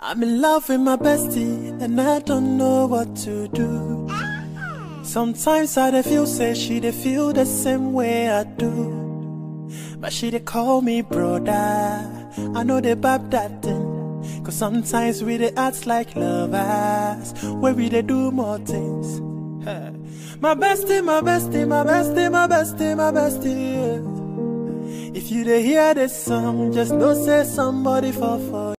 I'm in love with my bestie, and I don't know what to do. Sometimes I dey feel say she dey feel the same way I do. But she dey call me brother. I know they bab that thing. Cause sometimes we dey act like lovers, where we dey do more things. Huh. My bestie, my bestie, my bestie, my bestie, my bestie. yeah. If you dey hear this song, just know say somebody fall for